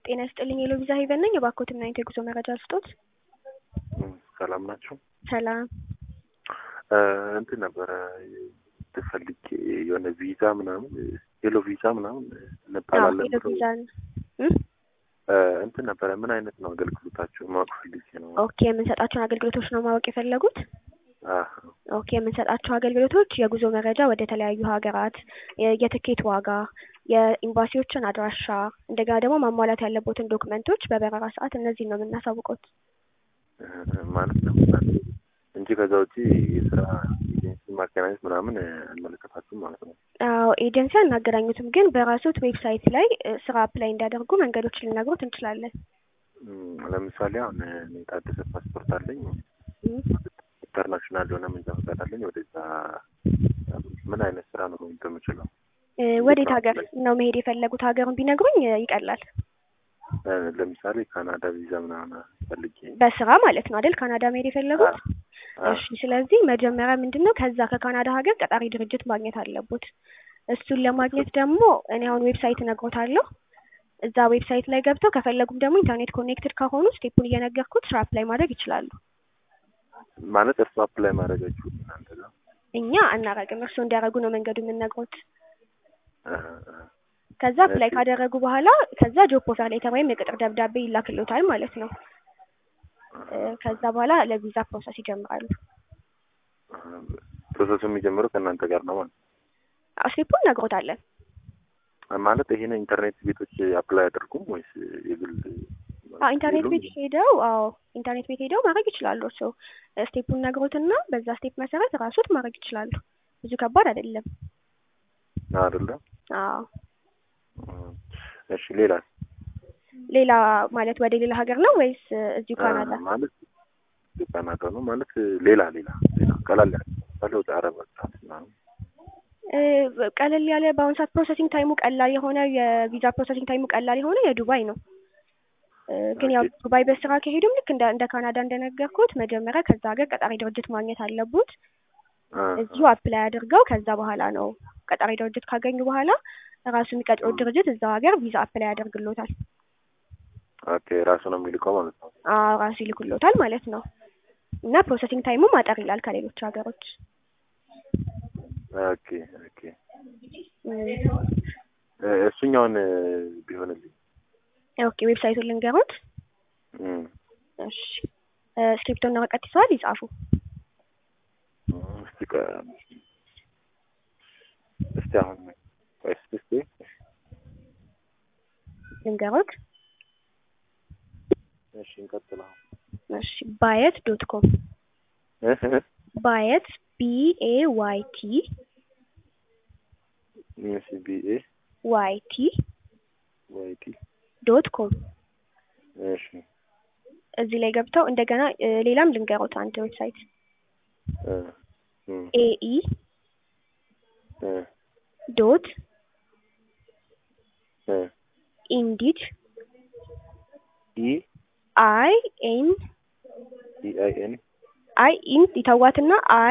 ጤና ይስጥልኝ የሎቪዛ ሄቨን ነኝ። የባኮትና የጉዞ መረጃ ልስጦት። ሰላም ናቸው። ሰላም እንትን ነበረ ትፈልጌ የሆነ ቪዛ ምናምን ሄሎ ቪዛ ምናምን እንባላለን ሄሎ ቪዛ እንትን ነበረ። ምን አይነት ነው አገልግሎታቸው ማወቅ ፈልጌ ነው። ኦኬ የምንሰጣቸውን አገልግሎቶች ነው ማወቅ የፈለጉት? አህ፣ ኦኬ የምንሰጣቸው አገልግሎቶች የጉዞ መረጃ ወደ ተለያዩ ሀገራት፣ የትኬት ዋጋ፣ የኤምባሲዎችን አድራሻ፣ እንደገና ደግሞ ማሟላት ያለቦትን ዶክመንቶች በበረራ ሰዓት እነዚህን ነው የምናሳውቀውት ማለት ነው እንጂ ከዛ ውጪ የስራ ኤጀንሲ ማገናኘት ምናምን አንመለከታችሁም ማለት ነው። አዎ ኤጀንሲ አናገናኙትም፣ ግን በራሱት ዌብሳይት ላይ ስራ አፕላይ እንዲያደርጉ መንገዶች ልነግሮት እንችላለን። ለምሳሌ አሁን እኔ የታደሰ ፓስፖርት አለኝ ኢንተርናሽናል የሆነ መንጃ ፈቃድ አለኝ። ወደዛ ምን አይነት ስራ ነው መሄድ የምችለው? ወዴት ሀገር ነው መሄድ የፈለጉት? ሀገሩን ቢነግሩኝ ይቀላል። ለምሳሌ ካናዳ ቪዛ ምናምን ፈልጌ በስራ ማለት ነው አይደል? ካናዳ መሄድ የፈለጉት? እሺ። ስለዚህ መጀመሪያ ምንድን ነው ከዛ ከካናዳ ሀገር ቀጣሪ ድርጅት ማግኘት አለቦት። እሱን ለማግኘት ደግሞ እኔ አሁን ዌብሳይት እነግሮታለሁ። እዛ ዌብሳይት ላይ ገብተው ከፈለጉም ደግሞ ኢንተርኔት ኮኔክትድ ከሆኑ ስቴፑን እየነገርኩት ስራ አፕላይ ማድረግ ይችላሉ። ማለት እርሱ አፕላይ ማድረጋችሁ እናንተ ጋር እኛ አናረግም። እርሱ እንዲያደርጉ ነው መንገዱ የምንነግሮት። ከዛ አፕላይ ካደረጉ በኋላ ከዛ ጆብ ኦፈር ሌተር ወይም የቅጥር ደብዳቤ ይላክልዎታል ማለት ነው። ከዛ በኋላ ለቪዛ ፕሮሰስ ይጀምራሉ። ፕሮሰሱ የሚጀምረው ከእናንተ ጋር ነው ማለት ስቴፑን እነግሮታለን። ማለት ይሄን ኢንተርኔት ቤቶች አፕላይ አያደርጉም ወይስ የግል ኢንተርኔት ቤት ሄደው አዎ ኢንተርኔት ቤት ሄደው ማድረግ ይችላሉ። እርሶ ስቴፑን ነግሮትና በዛ ስቴፕ መሰረት ራሱት ማድረግ ይችላሉ። ብዙ ከባድ አይደለም። አይደለም? አዎ። እሺ ሌላ ሌላ ማለት ወደ ሌላ ሀገር ነው ወይስ እዚሁ ካናዳ? ማለት ካናዳ ነው ማለት ሌላ ሌላ ሌላ ቀላል ያለ ወደ አረብ ሀገራት ምናምን ቀለል ያለ በአሁኑ ሰዓት ፕሮሰሲንግ ታይሙ ቀላል የሆነ የቪዛ ፕሮሰሲንግ ታይሙ ቀላል የሆነ የዱባይ ነው። ግን ያው ዱባይ በስራ ከሄዱም ልክ እንደ እንደ ካናዳ እንደነገርኩት መጀመሪያ ከዛ ሀገር ቀጣሪ ድርጅት ማግኘት አለቡት። እዚሁ አፕላይ አድርገው ከዛ በኋላ ነው ቀጣሪ ድርጅት ካገኙ በኋላ ራሱ የሚቀጥሩት ድርጅት እዛው ሀገር ቪዛ አፕላይ ያደርግሎታል። ኦኬ ራሱ ነው የሚልከው ማለት ነው። አዎ ራሱ ይልክሎታል ማለት ነው። እና ፕሮሰሲንግ ታይሙም አጠር ይላል ከሌሎች ሀገሮች። ኦኬ ኦኬ እሱኛውን ቢሆንልኝ ኦኬ ዌብሳይቱን ልንገሩት። እሺ ስክሪፕቶና ወረቀት ይዘዋል? ይጻፉ። እስቲ እስቲ አሁን እስቲ እስቲ ልንገሩት። እሺ እንቀጥል። እሺ ባየት ዶት ኮም ባየት ቢ ኤ ዋይ ቲ እሺ ቢ ኤ ዋይ ቲ ዋይ ቲ ዶት ኮም እሺ እዚህ ላይ ገብተው እንደገና ሌላም ልንገሮት አንድ ዌብሳይት ኤኢ ዶት ኢንዲድ ኢ አይ ኤን ኢ አይ ኤን አይ ኢን ይተዋትና አይ